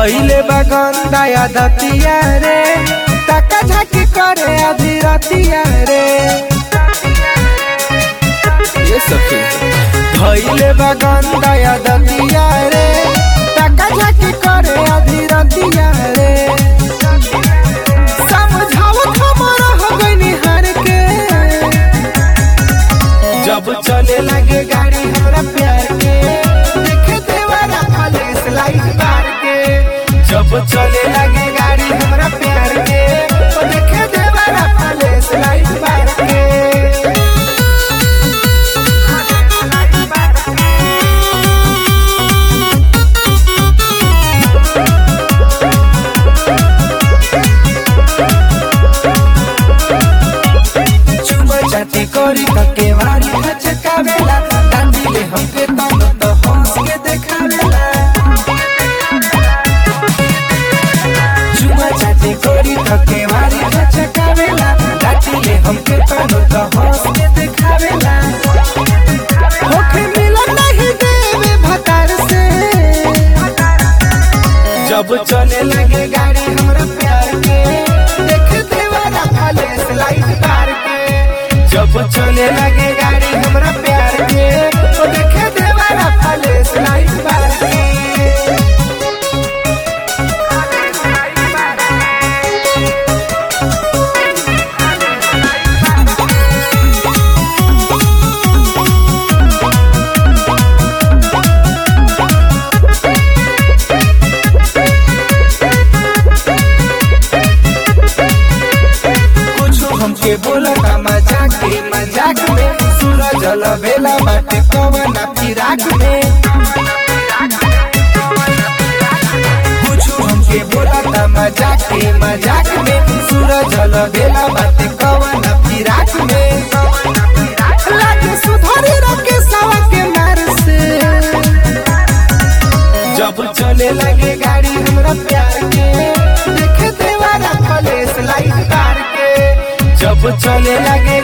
धैले बगंदा दतिया रे तका झाकी करे आधी रतिया रे ये सखी धैले बगंदा दतिया रे तका झाकी करे आधी रतिया रे समझावत हमरा हो गइनी हार के जब चले लगे गाड़ी हमरा प्यार के देखे देवारा खाले स्लाइड मार के जब चले लगे गाड़ी हमरा प्यार के ओ देखे देवारा खाले स्लाइड मार के चुमा चाटी करी कके वारी हचकावेला डांडिले हमके तन तो हंस के देखावेला चुमा चाटी करी कके वारी हचकावेला डांडिले हमके तन तो हंस के देखावेला होखे मिला नहीं देवे भतार से जब चले लगे गाड़ी हमरा प्यार के देख देवारा खाले स्लाइड मार के जब चले लगे गाड़ी हमरा प्यार के ओ देखे देवारा खाले स्लाइड मार के कुछ हमके बोला का मजाक के मजाक में सूरज बेला बाटे कवना फिराक में कुछ हमके बोला था मजाक के मजाक में सूरज बेला बाटे कवना फिराक में लागे सुधारी रखे सवा के मार से जब चले लगे गाड़ी हमरा प्यार के देखे देवारा कॉलेज लाइट तार के जब चले लगे